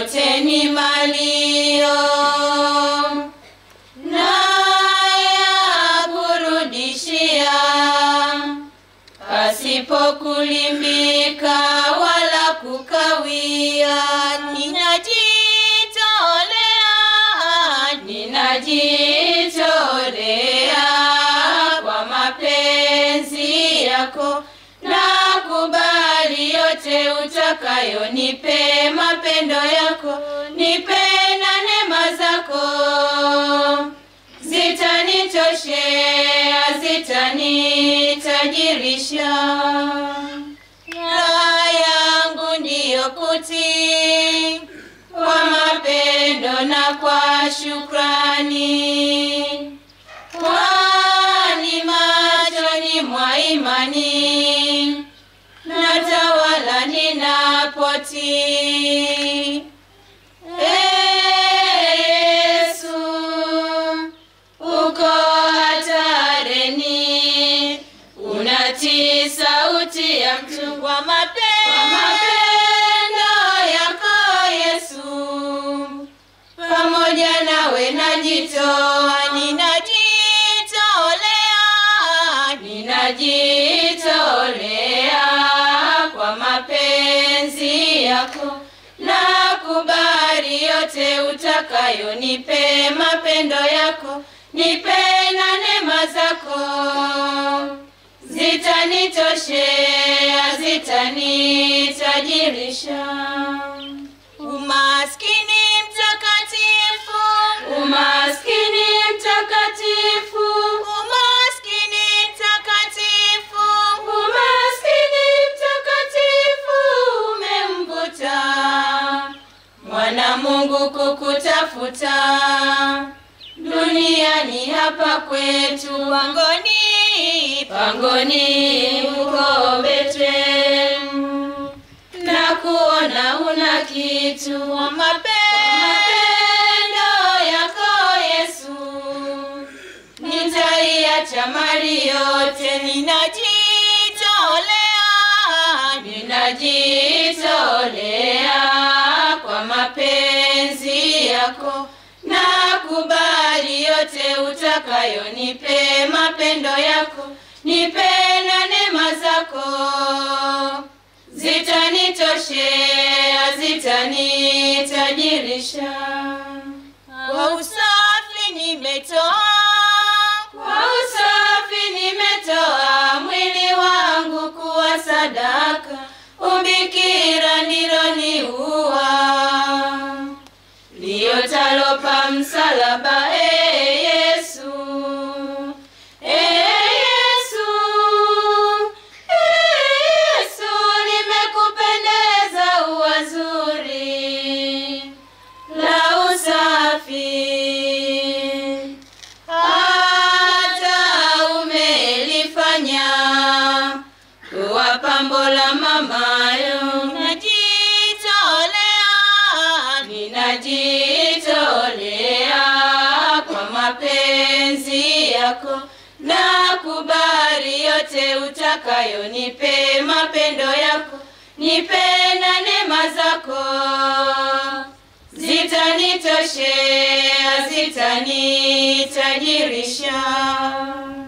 yote ni malio naya kurudishia pasipo kulimbika wala kukawia. Ninajitolea, ninajitolea kwa mapenzi yako, nakubali yote utakayo, nipe mapendo yako, nipe na neema zako zitanitoshea, zitanitajirisha. Raha yangu ndiyo kutii kwa mapendo na kwa shukrani, kwani machoni mwa imani natawala ninapotii. Yesu, uko hatarini, unatii sauti ya mtu kwa mape- kwa mapendo yako Yesu, pamoja nawe najitoa, ninajitolea, ninajitolea kwa mapenzi yako nakubali yote utakayo, nipe mapendo yako, nipe na neema zako, zitanitoshea, zitanitajirisha. Umaskini mtakatifu, umaskini mtakatifu, umaskini mtakatifu, umaskini mtakatifu umemvuta mwana Mungu kukutafuta duniani hapa kwetu pangoni, pangoni uko Bethlehemu na kuona una kitu kwa mapendo yako Yesu, nitaiacha mali yote, ninajitolea, ninajitolea kwa mapenzi yako, nakubali yote utakayo, nipe mapendo yako, nipe na neema zako zitanitoshea, zitanitajirisha. Kwa usafi nimetoa, kwa usafi nimetoa mwili wangu kuwa sadaka, ubikira ndilo niua liotalopa msalaba. Ee Yesu, Ee Yesu, Ee Yesu, limekupendeza ua zuri la usafi, hata umelifanya kuwa pambo la mamayo. Najitolea, ninajitolea kwa mapenzi yako, nakubali yote utakayo, nipe mapendo yako, nipe na neema zako, zitanitoshea, zitanitajirisha.